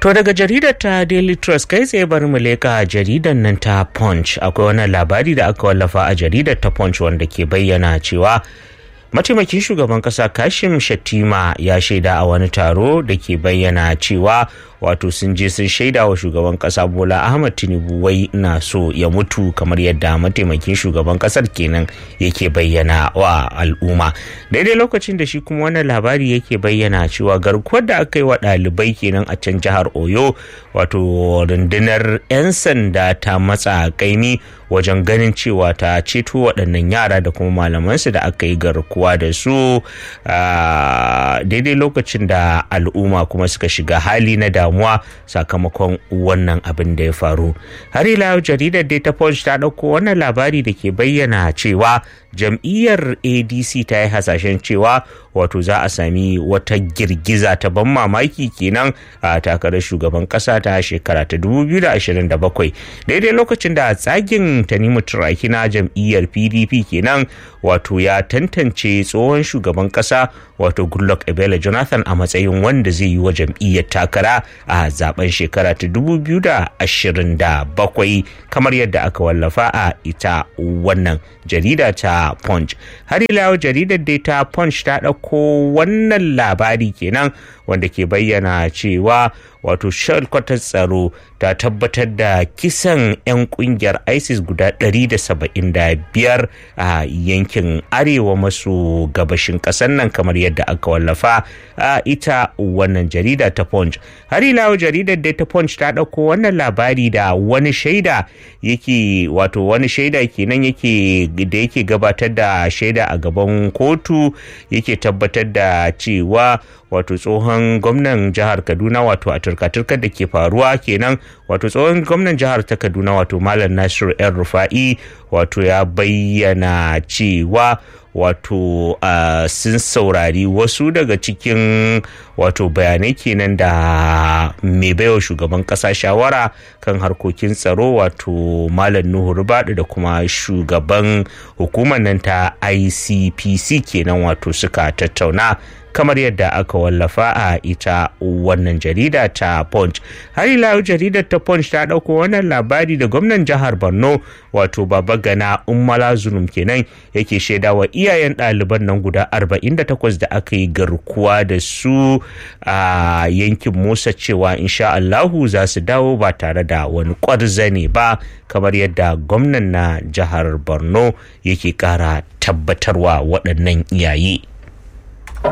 To daga jaridar ta Daily Trust kai tsaye bari mu leka jaridar nan ta Punch akwai wani labari da aka wallafa a jaridar ta Punch wanda ke bayyana cewa mataimakin shugaban kasa kashim shattima ya shaida a wani taro da ke bayyana cewa wato sun je sun shaida wa shugaban kasa bola ahmad tinubu wai na so ya mutu kamar yadda mataimakin shugaban kasar kenan yake bayyana wa al'umma daidai lokacin da shi kuma wannan labari yake bayyana cewa garkuwar da aka yi wa ɗalibai kenan a can jihar oyo wato rundunar 'yan sanda ta matsa kaimi wajen ganin cewa ta ceto waɗannan yara da kuma malamansu da aka yi garkuwa da su daidai lokacin da al'umma kuma suka shiga hali na damuwa sakamakon wannan abin da ya faru har ila jaridar data punch ta ɗauko wannan labari da ke bayyana cewa jam'iyyar adc ta yi hasashen cewa wato za a sami wata girgiza ta ban mamaki kenan a takarar shugaban kasa ta shekara ta 2027 daidai lokacin da tsagin tanimu turaki na jam'iyyar pdp kenan wato ya tantance tsohon shugaban kasa wato goodluck ebele jonathan a matsayin wanda zai yi wa jam'iyyar takara a zaben shekara ta 2027 kamar yadda aka wallafa a ita wannan jarida ta punch har ila jaridar dai ta punch ta ɗauko wannan labari kenan wanda ke bayyana cewa wato shalkwatar tsaro ta tabbatar da kisan 'yan kungiyar isis guda 175 a yankin arewa maso gabashin ƙasar nan kamar yadda aka wallafa a ita wannan jarida ta punch har ila jaridar da ta punch ta ɗauko wannan labari da wani shaida yake wato wani shaida kenan yake da yake gabatar da shaida a gaban kotu yake tabbatar da cewa wato tsohon gwamnan jihar kaduna wato a turka-turkar da ke faruwa kenan wato tsohon gwamnan jihar ta kaduna wato malam nasiru yan rufa'i wato ya bayyana cewa wato uh, sun saurari wasu daga cikin wato bayanai kenan da mai baiwa shugaban kasa shawara kan harkokin tsaro wato malam nuhu rubadu da kuma shugaban hukumar nan ta icpc kenan wato suka tattauna kamar yadda aka wallafa a ita wannan jarida ta punch har ila jaridar ta punch ta dauko wannan labari da gwamnan jihar borno wato baba gana ummala zulum kenan yake shaida wa iyayen ɗaliban nan guda 48 da aka yi garkuwa da su a yankin musa cewa insha allahu za su dawo ba tare da wani kwarzane ba kamar yadda gwamnan na jihar borno yake kara tabbatarwa waɗannan iyaye